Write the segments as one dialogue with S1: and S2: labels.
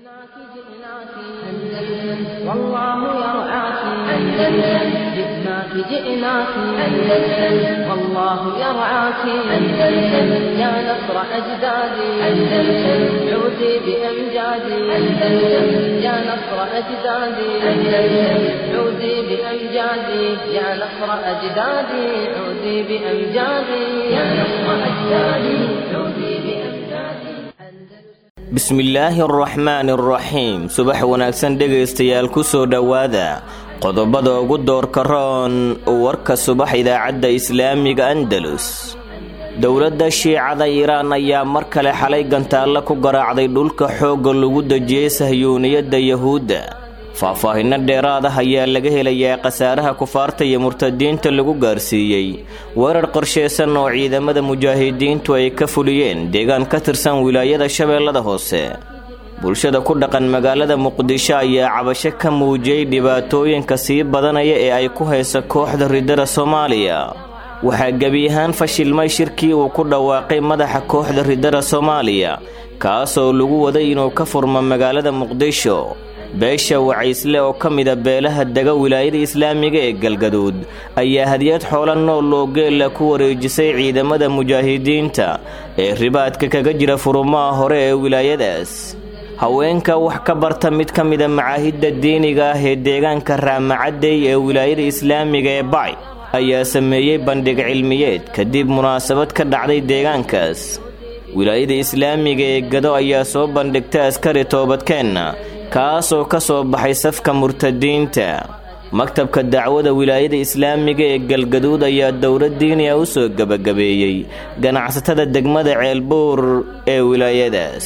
S1: جئناك جئناك أندلس والله يرعاك أندلس جئناك جئناك أندلس والله يرعاك أندلس يا نصر أجدادي أندلس عودي بأمجادي أندلس يا نصر أجدادي أندلس عودي بأمجادي يا نصر أجدادي عودي بأمجادي يا نصر أجدادي عودي بأمجادي
S2: bismillaahi araxmaani araxiim subax wanaagsan dhegaystayaal ku soo dhowaada qodobada ugu doorka roon warka subax idaacadda islaamiga andalus dowladda shiicada iiraan ayaa mar kale xalay gantaallo ku garaacday dhulka xoogga lagu dejiyey sahyuuniyadda yahuudda faahfaahinno dheeraad ah ayaa laga helayaa khasaaraha kufaarta iyo murtadiinta lagu gaarsiiyey weerar qorshaysan oo ciidamada mujaahidiintu ay ka fuliyeen deegaan ka tirsan wilaayada shabeellada hoose bulshada ku dhaqan magaalada muqdisho ayaa cabasho ka muujiyey dhibaatooyinka sii badanaya ee ay ku haysa kooxda ridada soomaaliya waxaa gebi ahaan fashilmay shirkii uu ku dhawaaqay madaxa kooxda ridada soomaaliya kaasoo lagu waday inuu ka furmo magaalada muqdisho beesha wacaysle oo ka mida beelaha dega wilaayada islaamiga ee galgaduud ayaa hadiyad xoola nool oo geella ku wareejisay ciidamada mujaahidiinta ee ribaadka kaga jira furumaha hore ee wilaayadaas haweenka wax ka barta mid ka mida macaahidda diiniga ah ee deegaanka raamacadey ee wilaayada islaamiga ee bacay ayaa sameeyey bandhig cilmiyeed kadib munaasabad ka dhacday deegaankaas wilaayada islaamiga ee gado ayaa soo bandhigtay askari toobadkeenna kaasoo ka soo baxay safka murtadiinta maktabka dacwada wilaayada islaamiga ee galgaduud ayaa dowlad diiniya u soo gebagabeeyey ganacsatada degmada ceelbuur ee wilaayadaas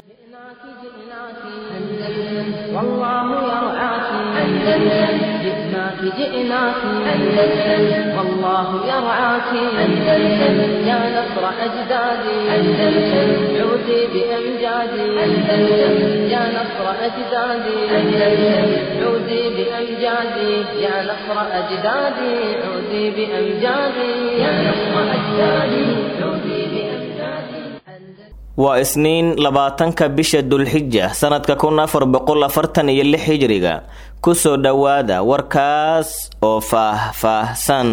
S1: جئناك جئناك أندلس والله يرعاك أندلس يا نصر أجدادي أندلس عودي بأمجادي أندلس يا نصر أجدادي أندلس عودي بأمجادي يا نصر أجدادي عودي بأمجادي يا نصر أجدادي عودي بأمجادي
S2: waa isniin labaatanka bisha dulxija sannadka kun afar boqol afartan iyo lix hijriga kusoo dhowaada warkaas oo faah-faahsan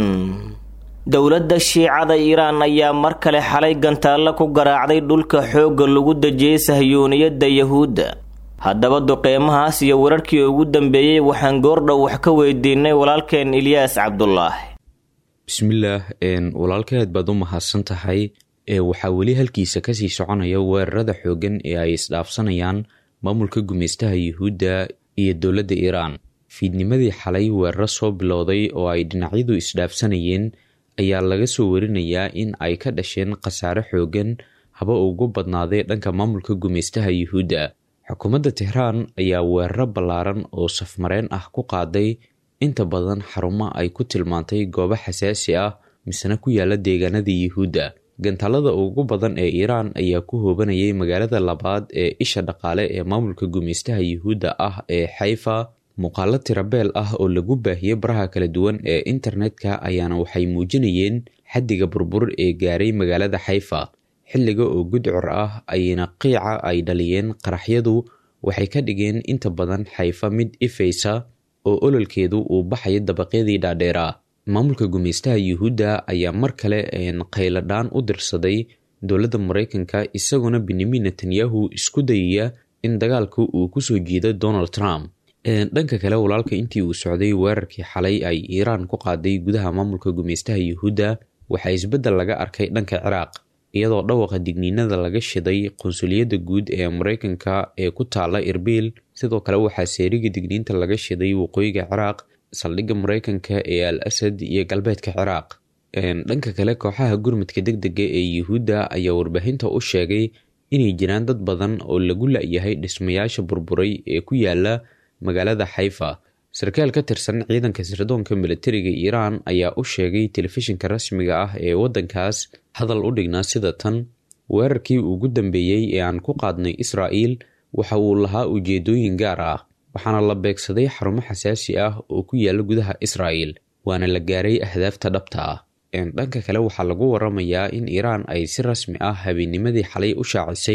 S2: dowladda shiicada iiraan ayaa mar kale xalay gantaallo ku garaacday dhulka xoogga lagu dejiyey sahyuuniyadda yahuudda haddaba duqeymahaas iyo wararkii ugu dambeeyey waxaan goordhow wax ka weydiinay walaalkeen ilyaas cabdulaahi
S3: bismillaah walaalkeed baad u mahadsan tahay ee waxaa weli halkiisa kasii soconaya weerarada xooggan ee ay isdhaafsanayaan maamulka gumeystaha yuhuudda iyo dowladda iiraan fiidnimadii xalay weeraro soo bilowday oo ay dhinacyadu isdhaafsanayeen ayaa laga soo warinayaa in ay ka dhasheen khasaare xooggan haba ugu badnaaday dhanka maamulka gumeystaha yuhuudda xukuumadda tehraan ayaa weeraro ballaaran oo safmareen ah ku qaaday inta badan xarumo ay ku tilmaantay goobo xasaasi ah misena ku yaala deegaanada yuhuudda gantaalada ugu badan ee iiraan ayaa ku hoobanayay magaalada labaad ee isha dhaqaale ee maamulka gumeystaha yuhuudda ah ee xayfa muuqaalo tirabeel ah oo lagu baahiyey baraha kala duwan ee internetka ayaana waxay muujinayeen xaddiga burbur ee gaaray magaalada xayfa xilliga oo gudcur ah ayna qiica ay dhaliyeen qaraxyadu waxay ka dhigeen inta badan xayfa mid ifaysa oo ololkeedu uu baxayo dabaqyadii dhaadheeraa maamulka gumeystaha yuhuudda ayaa mar kale qayladhaan u dirsaday dowladda maraykanka isagoona benyamin netanyahu isku dayaya in dagaalka uu kusoo jiido donald trump dhanka kale walaalka intii uu socday weerarkii xalay ay iiraan ku qaaday gudaha maamulka gumeystaha yuhuudda waxaa isbeddel laga arkay dhanka ciraaq iyadoo dhawaqa digniinada laga shiday qunsuliyadda guud ee maraykanka ee ku taala irbiil sidoo kale waxaa seeriga digniinta laga shiday waqooyiga ciraaq saldhigga maraykanka ee al asad iyo galbeedka ciraaq dhanka kale kooxaha gurmudka deg dega ee yuhuudda ayaa warbaahinta u sheegay inay jiraan dad badan oo lagu la-yahay dhismayaasha burburay ee ku yaala magaalada xayfa sarkaal ka tirsan ciidanka sirdoonka militariga iiraan ayaa u sheegay telefishinka rasmiga ah ee waddankaas hadal u dhignaa sida tan weerarkii ugu dambeeyey ee aan ku qaadnay israa'iil waxa uu lahaa ujeedooyin gaar ah waxaana la beegsaday xarumo xasaasi ah oo ku yaala gudaha israa'il waana la gaaray ahdaafta dhabta ah dhanka kale waxaa lagu waramayaa in iiraan ay si rasmi ah habeennimadii xalay u shaacisay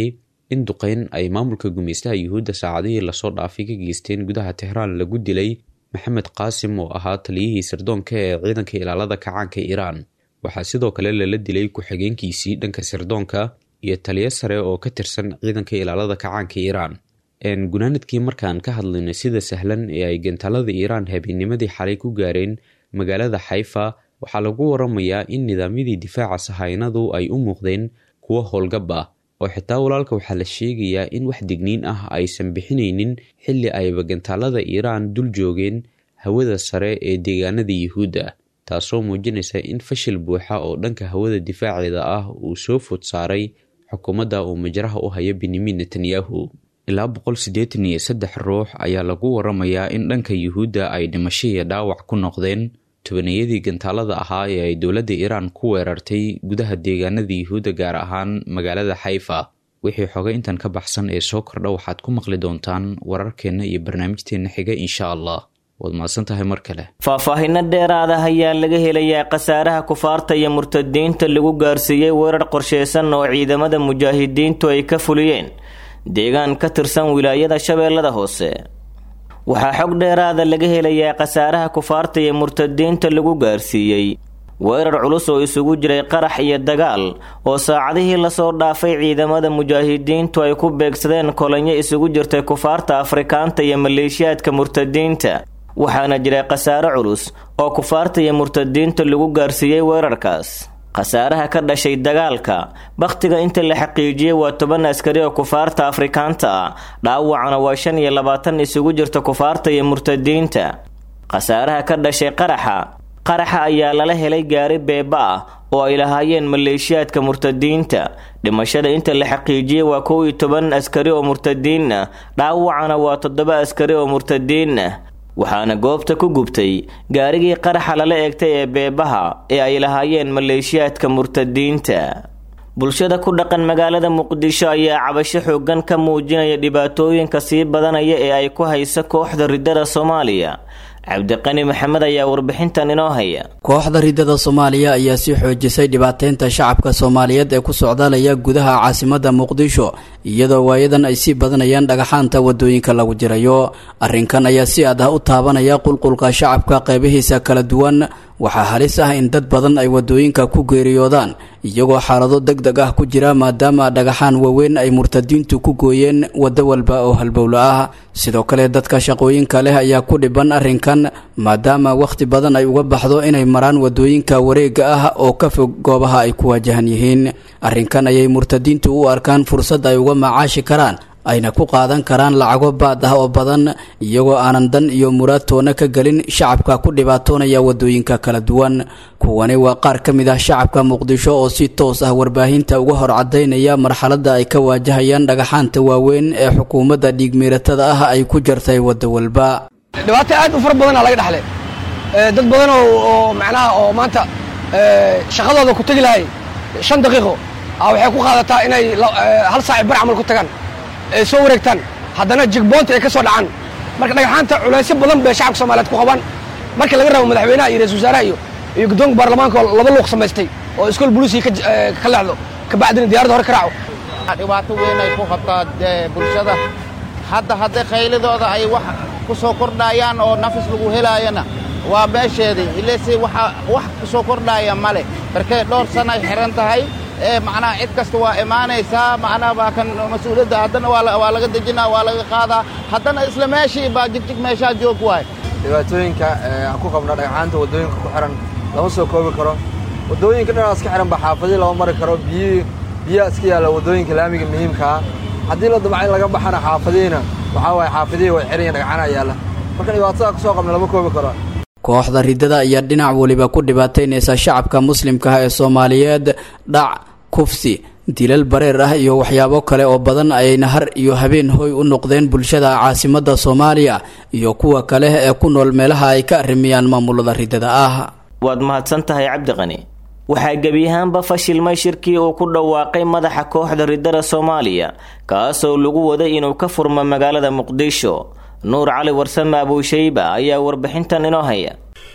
S3: in duqeyn ay maamulka gumeystaha yuhuudda saacadihii lasoo dhaafay ka geysteen gudaha tehraan lagu dilay maxamed qaasim oo ahaa taliyihii sirdoonka ee ciidanka ilaalada kacaanka iiraan waxaa sidoo kale lala dilay ku-xigeenkiisii dhanka sirdoonka iyo taliyo sare oo ka tirsan ciidanka ilaalada kacaanka iiraan gunaanadkii markaan ka hadlaynay sida sahlan ee ay gantaalada iiraan habeennimadii xalay ku gaareen magaalada xayfa waxaa lagu waramayaa in nidaamyadii difaaca sahaynadu ay u muuqdeen kuwo howlgab ah oo xitaa walaalka waxaa la sheegayaa in wax digniin ah aysan bixinaynin xilli ayba gantaalada iiraan dul joogeen hawada sare ee deegaanada yuhuudda taasoo muujinaysa in fashil buuxa oo dhanka hawada difaaceeda ah uu soo food saaray xukuumadda uu majraha u hayo benyamin netanyahu ilaa boqol siddeetan iyo saddex ruux ayaa lagu waramayaa in dhanka yuhuudda ay dhimasho iyo dhaawac ku noqdeen tobaniyadii gantaalada ahaa ee ay dowladda iiraan ku weerartay gudaha deegaanada yuhuudda gaar ahaan magaalada xayfa wixii xoga intan ka baxsan ee soo kordha waxaad ku maqli doontaan wararkeenna iyo barnaamijteenna xiga insha allah waad mahadsan tahay mar kale
S2: faahfaahinno dheeraada ayaa laga helayaa khasaaraha kufaarta iyo murtadiinta lagu gaarsiiyey weerar qorsheysan oo ciidamada mujaahidiintu ay ka fuliyeen deegaan ka tirsan wilaayada shabeellada hoose waxaa xog dheeraada laga helayaa khasaaraha kufaarta iyo murtadiinta lagu gaarsiiyey weerar culus oo isugu jiray qarax iyo dagaal oo saacadihii lasoo dhaafay ciidamada mujaahidiintu ay ku beegsadeen kolanyo isugu jirtay kufaarta afrikaanta iyo maleeshiyaadka murtadiinta waxaana jiray khasaare culus oo kufaarta iyo murtadiinta lagu gaarsiiyey weerarkaas khasaaraha ka dhashay dagaalka bakhtiga inta la xaqiijiyey waa toban askari oo kufaarta afrikaanta ah dhaawacana waa shan iyo labaatan isugu jirta kufaarta iyo murtadiinta khasaaraha ka dhashay qaraxa qaraxa ayaa lala helay gaari beeba ah oo ay lahaayeen maleeshiyaadka murtadiinta dhimashada inta la xaqiijiyey waa kow iyo toban askari oo murtadiin ah dhaawacana waa toddoba askari oo murtadiin ah waxaana goobta ku gubtay gaarigii qaraxa lala eegtay ee beebaha ee ay lahaayeen maleeshiyaadka murtadiinta bulshada ku dhaqan magaalada muqdisho ayaa cabasho xoogan ka muujinaya dhibaatooyinka sii badanaya ee ay ku hayso kooxda ridada soomaaliya cabdiqani maxamed ayaa warbixintan inoo haya
S4: kooxda ridada soomaaliya ayaa sii xoojisay dhibaateynta shacabka soomaaliyeed ee ku socdaalaya gudaha caasimada muqdisho iyadoo waayadan ay sii badanayaan dhagaxaanta wadooyinka lagu jirayo arrinkan ayaa si aad ah u taabanaya qulqulka shacabka qeybihiisa kala duwan waxaa halis ah in dad badan ay wadooyinka ku geeriyoodaan iyagoo xaalado deg deg ah ku jira maadaama dhagaxaan waaweyn ay murtadiintu ku gooyeen waddo walba oo halbowlo ah sidoo kale dadka shaqooyinka leh ayaa ku dhiban arrinkan maadaama wakhti badan ay uga baxdo inay maraan wadooyinka wareega ah oo ka fog goobaha ay ku waajahan yihiin arrinkan ayay murtadiintu u arkaan fursad ay uga macaashi karaan ayna ku qaadan karaan lacago baad ah oo badan iyagoo aanan dan iyo muraad toona ka gelin shacabka ku dhibaatoonaya wadooyinka kala duwan kuwani waa qaar ka mid ah shacabka muqdisho oo si toos ah warbaahinta uga hor cadaynaya marxaladda ay ka waajahayaan dhagaxaanta waaweyn ee xukuumadda dhiigmiiratada ah ay ku jartay waddo walba
S5: dhibaato aad u fara badana laga dhexlay dad badan oo macnaha oo maanta shaqadooda ku tegi lahay shan daqiiqo waxay ku qaadataa inay hal saaci bar camal ku tagaan ay soo wareegtaan haddana jigboonta ay ka soo dhacaan marka dhagaxaanta culaysyo badan bay shacabka soomaaliyeed ku qabaan marka laga rabo madaxweynaha iyo ra-isul wasaaraha iyo iyo guddoonka baarlamaanka oo laba luuq samaystay oo iskool buluusiga ka leexdo kabacdina diyaaradda hore ka raaco
S6: dhibaato weyn ay ku qabtaa bulshada hadda hadday khaylidooda ay wax ku soo kordhayaan oo nafis lagu helaayana waa meesheedii ilese waxa wax ku soo kordhaaya male markay dhowr sana ay xihan tahay ee macnaha cid kasta waa imaanaysaa macnaha baa kan mas-uuliyadda haddana waa laga dejinaa waa laga qaadaa haddana isla meeshii baa jigjig meeshaa joog waay
S7: dhibaatooyinka aan ku qabna dhagxaanta waddooyinka ku xihan lama soo koobi karo waddooyinka dhinacaas ka xihan ba xaafadii lama mari karo biyihii biyaha iska yaalla waddooyinka laamiga muhiimkaa haddii la damca in laga baxana xaafadihiina waxaa waaye xaafadihii way xihan yihin dhagxanaa yaalla marka dhibaatada ku soo qabna lama koobi karo
S4: kooxda ridada ayaa dhinac weliba ku dhibaataynaysa shacabka muslimka ah ee soomaaliyeed dhac kufsi dilal bareer ah iyo waxyaabo kale oo badan ayayna har iyo habeen hoy u noqdeen bulshada caasimada soomaaliya iyo kuwa kale ee ku nool meelaha ay ka arrimiyaan maamulada ridada ah
S2: waad mahadsan tahay cabdiqani waxaa gebi ahaanba fashilmay shirkii uu ku dhawaaqay madaxa kooxda ridada soomaaliya kaasoo lagu waday inuu ka furmo magaalada muqdisho nuur cali warsame abuushayba ayaa warbixintan inoo haya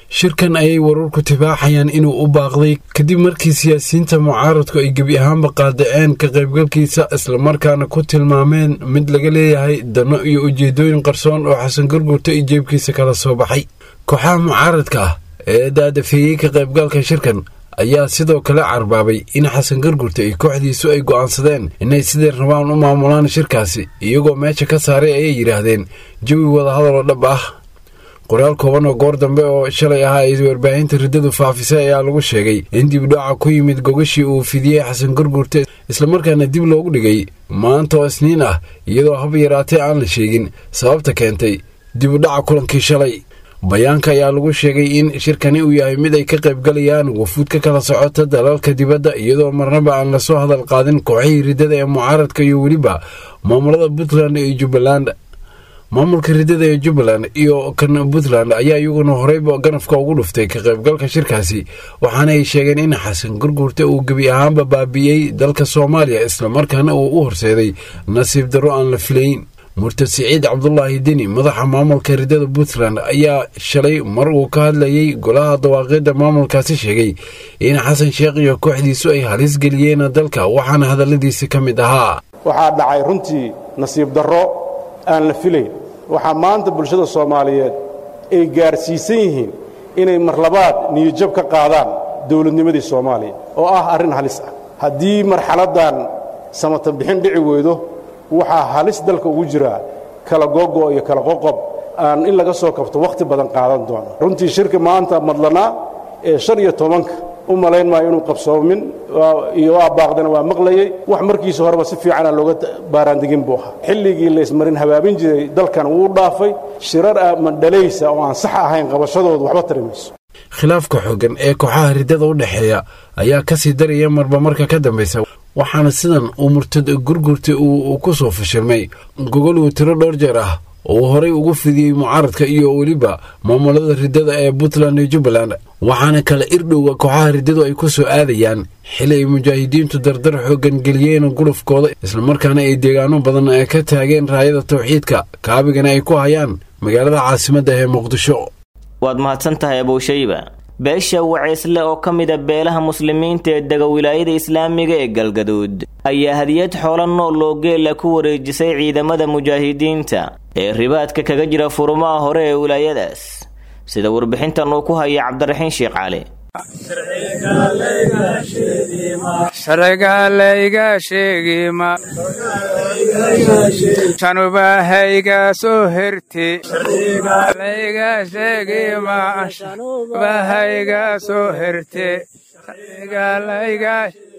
S8: shirkan ayay wararku tibaaxayaan inuu u baaqday kadib markii siyaasiyiinta mucaaradku ay gebi ahaanba qaadaceen ka qaybgalkiisa islamarkaana ku tilmaameen mid laga leeyahay dano iyo ujeedooyin qarsoon oo xasan gurgurta iyo jeebkiisa kala soo baxay kooxaha mucaaradka ah ee daadafeeyey ka qaybgalka shirkan ayaa sidoo kale carbaabay in xasan gargurta iyo kooxdiisu ay go'aansadeen inay siday rabaan u maamulaan shirkaasi iyagoo meesha ka saaray ayay yidhaahdeen jawi wadahadal oo dhab ah qoraal kooban oo goor dambe oo shalay ahaa ay warbaahinta riddadu faafisay ayaa lagu sheegay in dibdhaca ku yimid gogashii uu fidiyey xasan gargurte islamarkaana dib loogu dhigay maanta oo isniin ah iyadoo hab yaraatee aan la sheegin sababta keentay dibudhaca kulankii shalay bayaanka ayaa lagu sheegay in shirkani uu yahay mid ay ka qaybgalayaan wafuud ka kala socota dalalka dibadda iyadoo marnaba aan lasoo hadal qaadin kooxihii riddada ee mucaaradka iyo weliba maamulada puntland iyo jubbaland maamulka riddada ee jubbaland iyo kan puntland ayaa iyaguna horeyba ganafka ugu dhuftay ka qaybgalka shirkaasi waxaana ay sheegeen in xasan gurguurta uu gebi ahaanba baabi'iyey dalka soomaaliya islamarkaana uu u horseeday nasiib darro aan la filayn murtad siciid cabdulaahi deni madaxa maamulka riddada puntland ayaa shalay mar uu ka hadlayey golaha dawaaqidda maamulkaasi sheegay in xasan sheekh iyo kooxdiisu ay halis geliyeen dalka waxaana hadalladiisi ka mid ahaa
S9: waxaa dhacay runtii nasiib darro aan la filayn waxaa maanta bulshada soomaaliyeed ay gaarsiisan yihiin inay marlabaad niyijab ka qaadaan dowladnimadii soomaaliya oo ah arrin halis ah haddii marxaladdan samatan bixin dhici weydo waxaa halis dalka ugu jiraa kala gogo iyo kala qoqob aan in laga soo kabto wakhti badan qaadan doono runtii shirka maanta madlanaa ee shan iyo tobanka u malayn maayo inuu qabsoomin iyo waa baaqdana waa maqlayey wax markiisa horeba si fiicana looga baaraandegin buu ahaa xilligii laysmarin habaabin jiray dalkan wuu dhaafay shirar mandhalaysa oo aan sax ahayn qabashadoodu waxba tari mayso
S8: khilaafka xooggan ee kooxaha riddada u dhexeeya ayaa ka sii daraya marba marka ka dambaysa waxaana sidan uu murtad gurgurta uu ku soo fashilmay gogol uu tiro dhowr jeer ah uu horay ugu fidiyey mucaaradka iyo weliba maamulada riddada ee puntland iyo jubbaland waxaana kale irdhowga kooxaha riddadu ay ku soo aadayaan xili ay mujaahidiintu dardar xooggan geliyeen gulufkooda islamarkaana ay deegaano badan ka taageen raayada tawxiidka kaabigana ay ku hayaan magaalada caasimadda ee muqdisho
S2: waad mahadsan tahay abowshayba beesha waceysle oo ka mida beelaha muslimiinta ee dega wilaayada islaamiga ee galgaduud ayaa hadiyad xoolo nool oo geela ku wareejisay ciidamada mujaahidiinta ee ribaadka kaga jira furumaha hore ee wilaayadaas sida warbixintan uu ku haya cabdiraxiin sheekh cali
S10: sharcigalayga sheegima shanubahayga soo herti layga sheegima shanubahayga soo herte sharcigalayga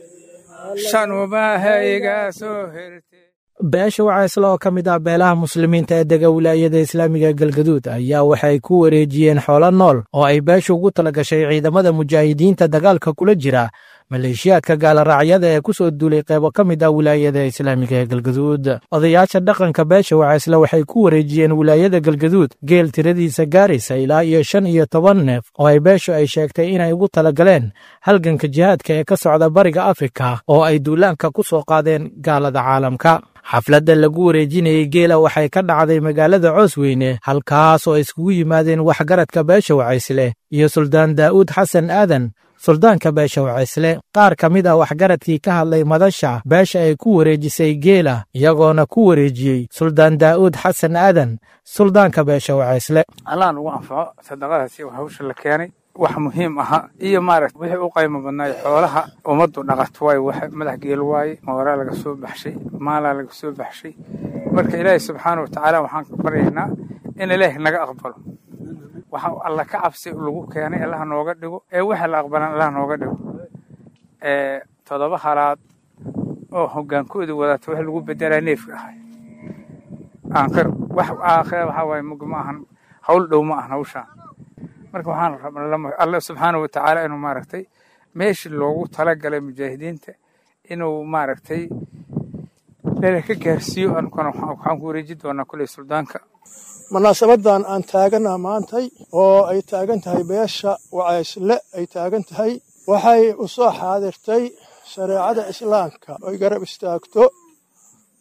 S10: shanubahayga soo herte
S11: beesha wacaysle oo ka mid ah beelaha muslimiinta ee dega wilaayada islaamiga galgaduud ayaa waxay ku wareejiyeen xoolo nool oo ay beesha ugu tala gashay ciidamada mujaahidiinta dagaalka kula jira maleeshiyaadka gaaloraacyada ee ku soo duulay qeybo ka mid ah wilaayada islaamiga ee galgaduud odayaasha dhaqanka beesha wacaysle waxay ku wareejiyeen wilaayada galgaduud geel tiradiisa gaaraysa ilaa iyo shan iyo toban neef oo ay beeshu ay sheegtay inay ugu talagaleen halganka jihaadka ee ka socda bariga afrika oo ay duulaanka ku soo qaadeen gaalada caalamka xafladda lagu wareejinayey geela waxay ka dhacday magaalada coosweyne halkaas oo ay iskugu yimaadeen waxgaradka beesha wacaysle iyo suldaan daa'uud xasan aadan suldaanka beesha wacaysle qaar ka mid ah waxgaradkii ka hadlay madasha beesha ay ku wareejisay geela iyagoona ku wareejiyey suldaan daa'uud xasan aadan suldaanka beesha wacaysle
S10: allah nugu anfaco sadaqadaasi hawsha la keenay wax muhiim aha iyo maaragta wixii u qaymo badnaay xoolaha ummaddu dhaqato waaye wax madax geel waaye mooraa laga soo baxshay maalaa laga soo baxshay marka ilaahay subxaana watacaala waxaan ka baryaynaa in ilaahi naga aqbalo waxa alla ka cabsi lagu keenay allah nooga dhigo ee waxa la aqbalan allah nooga dhigo ee toddoba halaad oo hogaankooda wadata wax lagu bedelaa neefka ahay aakhir wax aakhir waxa waaye mug ma ahan hawl dhow ma ahan hawshaan marka waxaan rabnaa alle subxaana watacaala inuu maaragtay meeshii loogu talagalay mujaahidiinta inuu maaragtay lala ka gaarsiiyo ankuna waxaan ku wareeji doonaa kuley suldaanka
S12: munaasabadan aan taagana maantay oo ay taagan tahay beesha wacaysle ay taagan tahay waxay u soo xaadirtay shareecada islaamka oy garab istaagto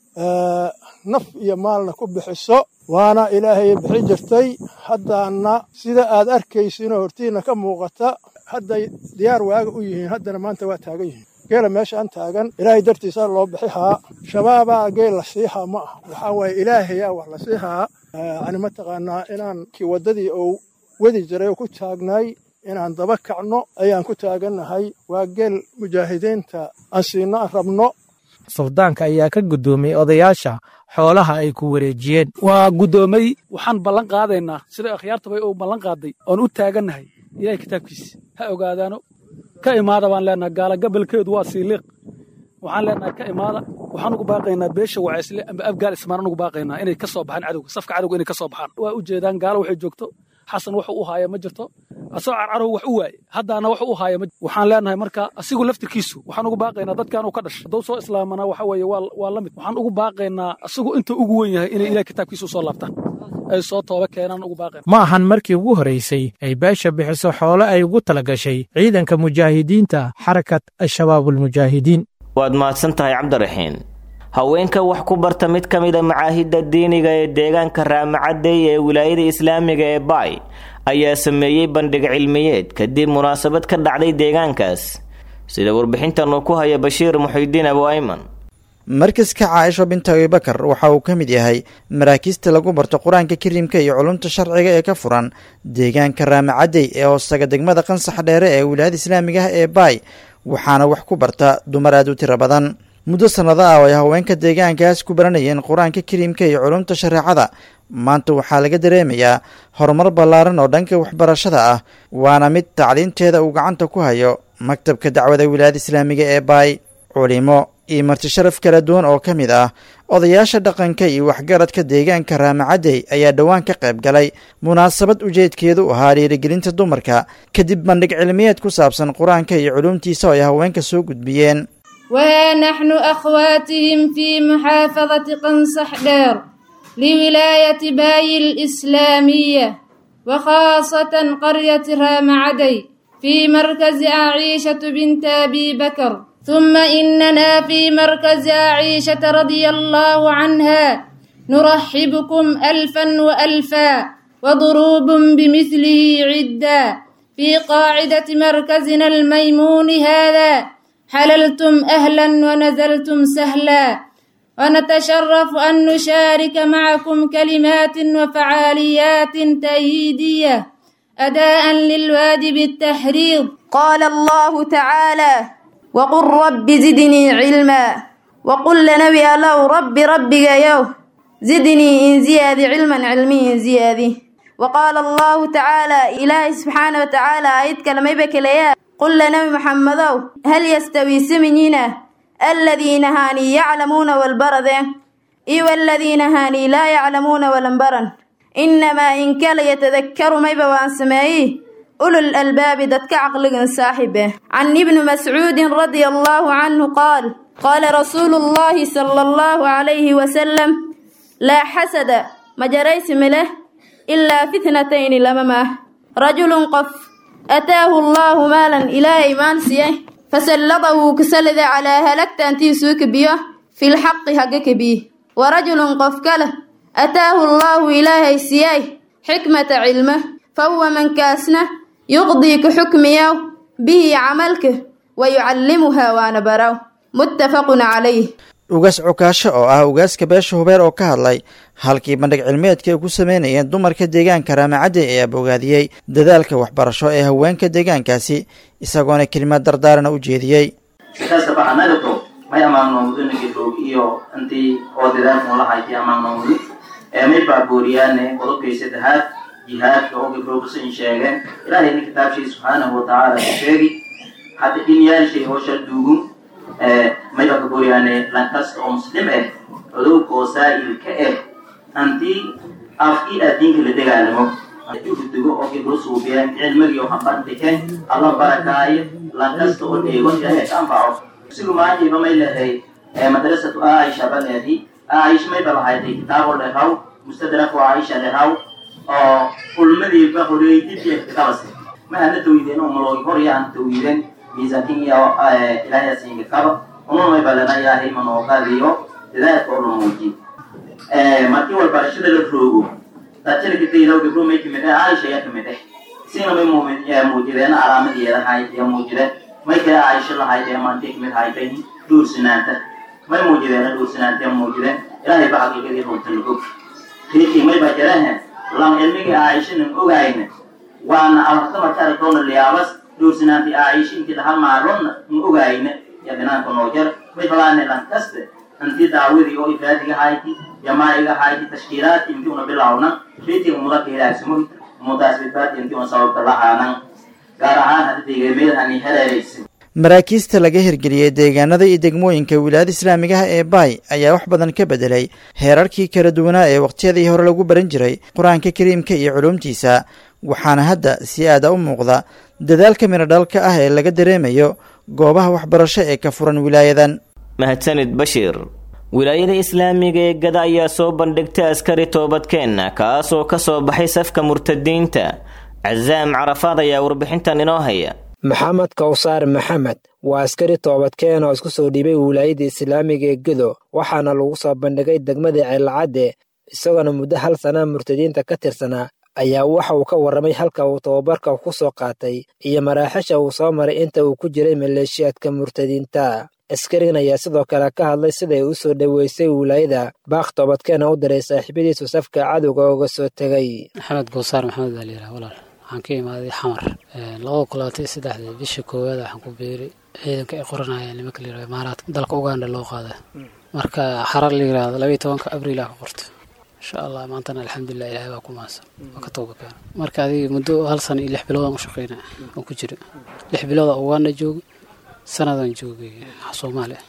S12: naf iyo maalna ku bixiso waana ilaahay bixi jirtay haddaana sida aad arkaysiinoo hortiinna ka muuqata hadday diyaar waaga u yihiin haddana maanta waa taagan yihiin geela meeshaan taagan ilaahay dartiisa loo bixihaa shabaabaa geel la siihaa ma aha waxaa waaye ilaahayaa wax la siihaa yani mataqaanaa inaan kii waddadii ou wadi jiray oo ku taagnaay inaan daba kacno ayaan ku taagannahay waa geel mujaahidiinta aan siino aan rabno
S11: suldaanka ayaa ka guddoomiyey odayaasha xoolaha ay ku wareejiyeen
S13: waa guddoomay waxaan ballan qaadaynaa sida akhyaartabay uu ballan qaaday oon u taagannahay ilahay kitaabkiisa ha ogaadaano ka imaada baan leenahay gaala gabalkeedu waa siiliiq waxaan leenahay ka imaada waxaan ugu baaqaynaa beesha wacaysle amba abgaal ismaan ugu baaqaynaa inay ka soo baxaan cadowga safka cadowga inay ka soo baxaan waa u jeedaan gaalo waxay joogto xasan wax u haaya ma jirto asagoo carcarow wax u waaye haddaana wax u haaya ma waxaan leenahay marka asigu laftirkiisu waxaan ugu baaqaynaa dadkan uu ka dhashay hadduu soo islaamana waxa weeye waa la mid waxaan ugu baaqaynaa asigu inta ugu wen yahay inay ilaah kitaabkiisa u soo laabtaan ay soo tooba keenaan ugu baaqayn
S11: ma ahan markii ugu horaysay ay beesha bixiso xoolo ay ugu tala gashay ciidanka mujaahidiinta xarakat al-shabaabulmujaahidiin
S2: waad mahadsan tahay cabdiraxiin haweenka wax ku barta mid ka mida macaahidda diiniga ee deegaanka raamacadey ee wilaayada islaamiga ee baay ayaa sameeyey bandhig cilmiyeed kadib munaasabad ka dhacday deegaankaas sida warbixintan uu ku haya bashiir muxidiin abu ayman
S14: markaska caaisho binta abibakar waxa uu ka mid yahay maraakiista lagu barto qur-aanka kariimka iyo culumta sharciga ee ka furan deegaanka raamacadey ee hoostaga degmada qansax dheere ee wilaayada islaamiga ah ee baay waxaana wax ku barta dumar aad u tiro badan muddo sannado ah oo ay haweenka deegaankaas ku baranayeen qur-aanka kariimka iyo culumta shareecada maanta waxaa laga dareemayaa horumar ballaaran oo dhanka waxbarashada ah waana mid tacliinteeda uu gacanta ku hayo maktabka dacwada wilaayada islaamiga ee baay culimo iyo marti sharaf kala duwan oo ka mid ah odayaasha dhaqanka iyo waxgaradka deegaanka raamacadey ayaa dhowaan ka qayb galay munaasabad ujeedkeedu ahaa dhiirigelinta dumarka kadib bandhig cilmiyeed ku saabsan qur-aanka iyo culuumtiisa oo ay haweenka soo gudbiyeen
S15: وها نحن أخواتهم في محافظة قنصح دير لولاية باي الإسلامية وخاصة قرية رامعدي في مركز عائشة بنت أبي بكر ثم إننا في مركز عائشة رضي الله عنها نرحبكم ألفا وألفا وضروب بمثله عدا في قاعدة مركزنا الميمون هذا حللتم أهلا ونزلتم سهلا ونتشرف أن نشارك معكم كلمات وفعاليات تأييدية أداء للواجب التحريض
S16: قال الله تعالى وقل رب زدني علما وقل لنبي الله رب ربك يو زدني إن زيادي علما علمي إن زيادي وقال الله تعالى إلهي سبحانه وتعالى آيات كلمة بكليات قل لنبي محمد هل يستوي سمنينا الذين هاني يعلمون والبرد إي والذين هاني لا يعلمون والنبرن إنما إن كان يتذكر ما يبوان سمائي أولو الألباب دتك عقل صاحبه عن ابن مسعود رضي الله عنه قال قال رسول الله صلى الله عليه وسلم لا حسد مجريس مله إلا في اثنتين لممه رجل قف أتاه الله مالا إلى إيمان سيه فسلطه كسلد على هلكت أنتي سوك بيه في الحق حقك بيه ورجل قف كله أتاه الله إلهي سيه حكمة علمه فهو من كاسنه يقضي كحكميه به عملك ويعلمها وانا براو متفق عليه
S14: ugaas cukaasho oo ah ugaaska beesha hubeer oo ka hadlay halkii bandhig cilmeedka ay ku sameynayeen dumarka deegaanka raamacadey ayaa bogaadiyey dadaalka waxbarasho ee haweenka deegaankaasi isagoona kelimad dardaarana u jeediyey
S17: sikastaba anagato may amaannoomudunagidhoog iyo intii oo dadaalkan lahayti amaannoomudi ee may baabooriyaane qodobkay saddexaad jihaadka oo gabdhowgasan sheegeen ilaahayna kitaabshay subxaanahu watacaala ku sheegi hadda dhinyaashay hoosha duugun mayba kabooriyaane lankasta oo muslim ah codowga oo saa'il ka ah antii afkii aadiinka la dagaalamo uhudugo oo gabdho suubiyeen cilmigii oo hambandhike alla barakaayo lankasta oo dheego ilaahay ka anfaco sigu maanjiba may lehay madrasatu aisha ba leehi aish mayba lahayday kitaabo lehaw mustadraku aisha lehaw oo ulmadiiba horeydidkabas mahana tawideen oo maloogi horyaan tawideen miisaankin iyo ilaahay siinka kaba unun may balana ilaahay manooqadiyo dadaalka oo la muujiyo markii walbarashada la roogo dadjalkadaydaw gabdho may kamid ah caaisha ayaa kamid ah isina may muujideen calaamadeeda hayd ee muujideen may kale caaisha lahayd ee maantay kamid haytay dhuursanaanta may muujideen dhuursanaanta ee muujideen ilaahay ba xaqiiqadii runta lago riikii may baa jarahan lan cilmigii caaishanan ogayna waana abarta marka aragtoona liyaabas dhuursanaantii caaisha intii dhaha maalonna ma ogayna ya binaanka noo jar may falaane lan kaste intii daawadii oo ifraadiga hayti jamaa'iga hayti tashkiilaadki intii una bilawna riitiga mudaka hilaagsamo mudaas badbaadi intii una sababta lahaanan gaar ahaan hadda deegaameyadani heleeraysa
S14: maraakiista laga hirgeliyey deegaanada iyo degmooyinka wilaayada islaamigaha ee baay ayaa wax badan ka bedelay heerarkii kala duwanaa ee wakhtiyadii hore lagu baran jiray qur-aanka kariimka iyo culuumtiisa waxaana hadda si aada u muuqda dadaalka miradhalka ah ee laga dareemayo goobaha waxbarasho ee ka furan wilaayadan
S2: mahadsanid bashiir wilaayada islaamiga ee gada ayaa soo bandhigtay askari toobadkeenna kaasoo ka soo baxay safka murtadiinta casaam carafaad ayaa warbixintan inoo haya
S18: maxamed kawsaar maxamed waa askari toobadkeen oo isku soo dhiibay wilaayada islaamiga ee gedo waxaana lagu soo bandhigay degmada ceelcadde isagoona muddo hal sana murtadiinta ka tirsanaa ayaa waxa uu ka warramay halka uu tababarka ku soo qaatay iyo maraaxisha uu soo maray inta uu ku jiray maleeshiyaadka murtadiinta askarigan ayaa sidoo kale ka hadlay siday u soo dhoweysay wilaayada baaq toobadkeena u diray saaxiibadiisu safka cadowga uga soo tegay
S19: maxamed gowsaar maxamed baa layidhaha walaal waxaan ka imaaday xamar labada kulaatay saddexdii bisha koowaad waxaan ku beeray ciidanka ay qoranayeen nimanka layidhahdo imaaraadka dalka uganda loo qaaday marka xarar la yidhahdo labaiyo tobanka abriil aa ka qortay insha allah maantana alxamdulilah ilaahay baa ku maansan waa ka tooba keena marka adiga muddo hal sana iyo lix bilood aan u shaqeynaya oo ku jira lix bilooda uganda joogay sanadaan joogay soomaaliya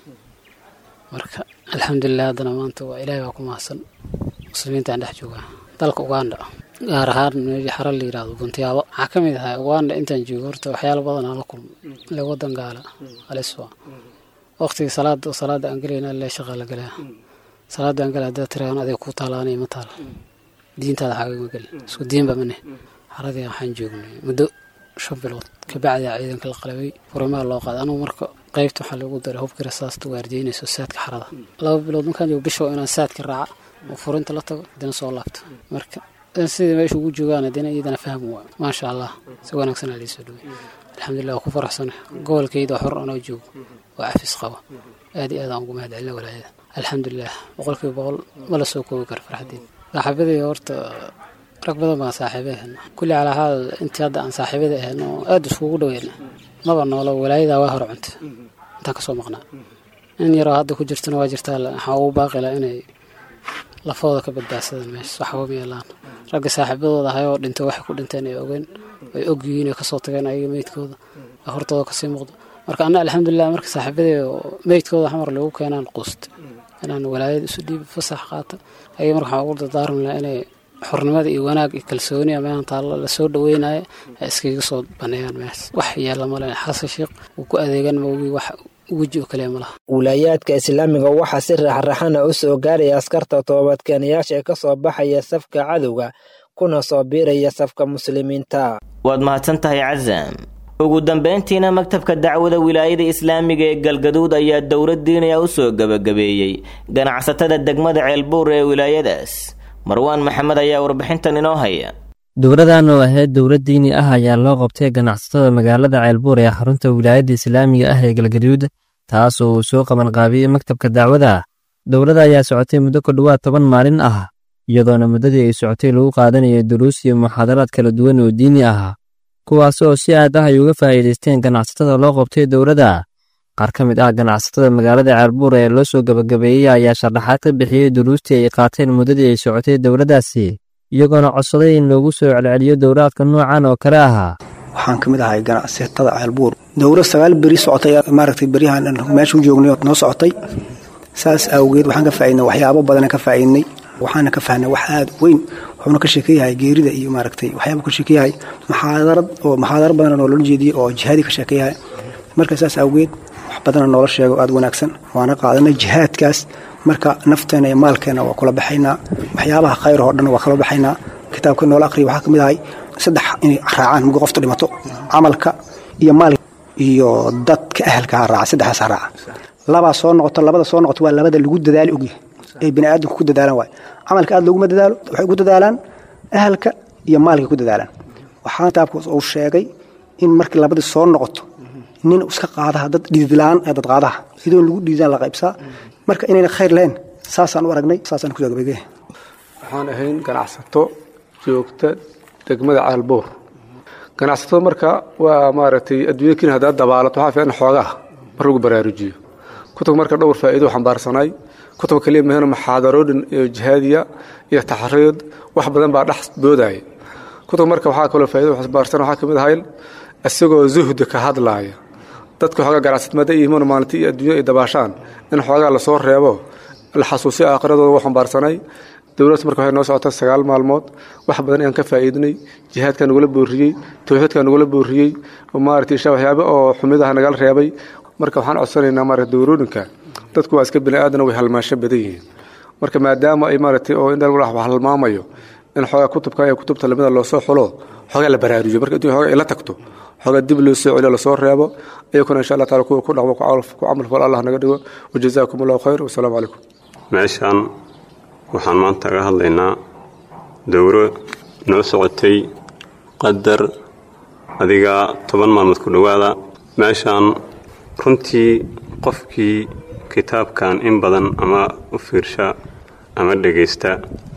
S19: marka alxamdulilah haddana maanta waa ilaahay baa ku maansan muslimiinta aan dhex joogaa dalka uganda gaar ahaan meeshii xarar la yidhahdo guntiyaabo waxaa ka mid ahaa uganda intaan joogo horta waxyaalo badan aan la kulmay ile wadan gaala aliswa waqtigii salaada salaada aan gelayna le shaqa la galaa salaada aan gala haddaa tiraaan adiga ku taalaanay ma taal diintaada xaagama geli isku diinba mane xaradii waxaan joognay muddo shan bilood kabacdi ciidanka la qalabay furimaa loo qaaday anugu marka qaybta waxaa lagu daray hubkii rasaasta waardiyeynayso saadka xarada laba bilood markaan joogo bisha inaan saadka raaca oo furinta la tago hadina soo laabto marka sidai meesha ugu joogaan hadina iyadana fahmi waa maasha allah si wanaagsan aa liisoo dhowey alxamdulilah waa ku faraxsana gobolkayda xor anoo joogo oo cafis qaba aad iyo aad aan ugu mahad celina walaayada alxamdulilah boqolkiiba boqol ma la soo koobi karo farxadeed saaxiibadii horta rag badan baan saaxiiba ahayna kulli calaa xaal intii hadda aan saaxiibada ahayna oo aada iskugu dhoweyna maba noolo walaayadaa waa hor cunta intaan kasoo maqnaa in yaroo hadda ku jirtana waa jirtaa waxaa ugu baaqila inay lafooda ka badbaadsadaan meesha waxba ma yeelaan ragga saaxiibadooda ahay oo dhintay waxay ku dhinteen ay ogeen ay og yihiin ay kasoo tageen ayaga meydkooda ay hortooda kasii muuqdo marka anna alxamdulilah marka saaxiibadee meydkooda xamar lagu keenaan quusta inaan walaayad isu dhiib fasax qaata ayaga marka waxaan ugu dardaarmi lahaa inay xornimada iyo wanaag iyo kalsooni meehan taalla lasoo dhaweynayo ay iskaga soo baneeyaan mees wax yeela male xasan sheekh uu ku adeegan maogii wax weji oo kaliya malaha
S18: wilaayaadka islaamiga waxaa si raaxraxana u soo gaaraya askarta toobadkeenayaasha ee ka soo baxaya safka cadowga kuna soo biiraya safka muslimiinta
S2: waad mahadsan tahay casaam ugu dambeyntiina maktabka dacwada wilaayada islaamiga ee galgaduud ayaa dowlad diinaya u soo gebagabeeyey ganacsatada degmada ceelbuur ee wilaayadaas marwaan maxamed ayaa warbixintan inoo haya
S20: dowladan oo ahayd dowlad diini ah ayaa loo qabtay ganacsatada magaalada ceelbuur ee xarunta wilaayadda islaamiga ah ee galgaduud taas oo uu soo qabanqaabiyey maktabka dacwada dowladda ayaa socotay muddo ku dhowaad toban maalin ah iyadoona muddadii ay socotay lagu qaadanayay duruus iyo muxaadaraad kala duwan oo diini ah kuwaas oo si aad ah ay uga faa'iidaysteen ganacsatada loo qabtay dowladda qaar ka mid ah ganacsatada magaalada ceelbuur ee loo soo gebagabeeyey ayaa sharaxaad ka bixiyey duruustii ay qaateen muddadii ay socotay dowladdaasi iyagoona codsaday in loogu soo celceliyo dowlaadka noocan oo kale ahaa
S21: waxaan ka mid ahay ganacsatada ceelbuur dowlad sagaal beri socotay maaragtay beryahan meesha u joognay noo socotay saas awgeed waxaan ka faa'iidnay waxyaabo badan ka faa'iidnay waxaana ka fahnay wax aad weyn wuxuuna ka sheekeeyahay geerida iyo maaragtay waxyaaba ka sheekeeyahay maxaadarad oo maxaadaro badan oo loola jeediyey oo jihaadi ka sheekeeyahay marka saas awgeed wax badana noola sheego aad wanaagsan waana qaadanay jihaadkaas marka nafteena iyo maalkeena waa kula baxaynaa waxyaabaha khayr oo dhan waa kala baxaynaa kitaabka noola aqriya waxaa ka mid ahay saddex inay raacaan muga qofta dhimato camalka iyo maal iyo dadka ahalka ha raaca saddexdaas ha raaca labaa soo noqoto labada soo noqoto waa labada lagu dadaali ogyahay ee bini aadamku ku dadaalan waay camalka aad looguma dadaalo waxay ugu dadaalaan ahalka iyo maalka ku dadaalaan waxaa kitaabku uu sheegay in markii labadii soo noqoto nin iska qaadaha dad dhiidlaan ee dad qaadaha idoon lagu dhiidaan la qaybsaa marka inayna khayr lahayn saasaan u aragnay saasaan kusoo gabagay
S1: waxaan ahayn ganacsato joogta degmada caalbuur ganacsatada marka waa maaragtay adduunya kenya haddaad dabaalato waxaa fiican xoogaa mar lagu baraarujiyo kutubka marka dhowr faa'iido xambaarsanay kutubka kaliya mahana muxaadarooyin iyo jihaadiya iyo taxriid wax badan baa dhex boodaya kutubka marka waxaa kaloo faa'iido xambaarsan waxaa ka mid ahay isagoo zuhdi ka hadlaaya dadka xoogaa ganacsatamada iyo imaan maalinta iyo adduunya ay dabaashaan in xoogaa lasoo reebo la xasuusiyo aakhiradooda u xambaarsanay dowladda marka waxay noo socota sagaal maalmood wax badan ayaan ka faa'iidnay jihaadkaa nagula boorriyey tawxiidkaa nagula boorriyey maaragtay isha waxyaaba oo xumidaha nagala reebay marka waxaan codsanaynaa maaragtay dowrooyinka dadku waa iska bini aadana way halmaasho badan yihiin marka maadaama ay maaragtay oo in wax halmaamayo in xoogaa kutubka iyo kutubta lamida loo soo xulo xoogaa la baraarujiyo marka adduunya xoogaa ay la tagto xoogaa dib loo soo celiyo lasoo reebo iyakuna insha allah taala kuwa ku dhaqmo ku camal fal allah naga dhigo wajazaakum allahu khayr wasalaamu calaykum
S22: meeshaan waxaan maanta aga hadlaynaa dowro noo socotay qadar adiga toban maalmood ku dhowaada meeshaan runtii qofkii kitaabkan in badan ama u fiirsha ama dhegaysta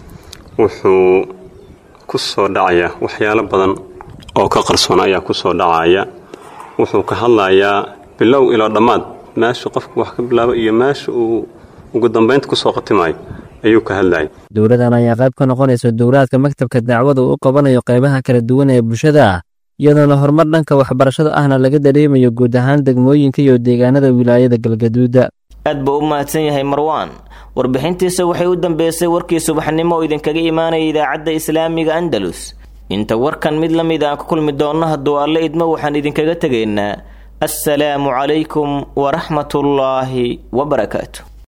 S22: wuxuu ku soo dhacaya waxyaalo badan oo ka qarsoon ayaa ku soo dhacaya wuxuu ka hadlayaa bilow ilaa dhammaad meesha qofku wax ka bilaabo iyo meesha uu ugu dambaynta ku soo khatimayo ayuu ka hadlayay
S20: dowladan ayaa qayb ka noqonaysa dowlaadka maktabka dacwada uu u qabanayo qaybaha kala duwan ee bulshada iyadoona horumar dhanka waxbarashada ahna laga dareemayo guud ahaan degmooyinka iyo deegaanada wilaayada galgaduuda
S2: aad buu u mahadsan yahay marwaan warbixintiisa waxay u dambeysay warkii subaxnimo oo idinkaga imaanaya idaacadda islaamiga andalus inta warkan mid la mid aan ku kulmi doonno hadduu alle idmo waxaan idinkaga tegaynaa assalaamu calaykum waraxmatullaahi wabarakaatu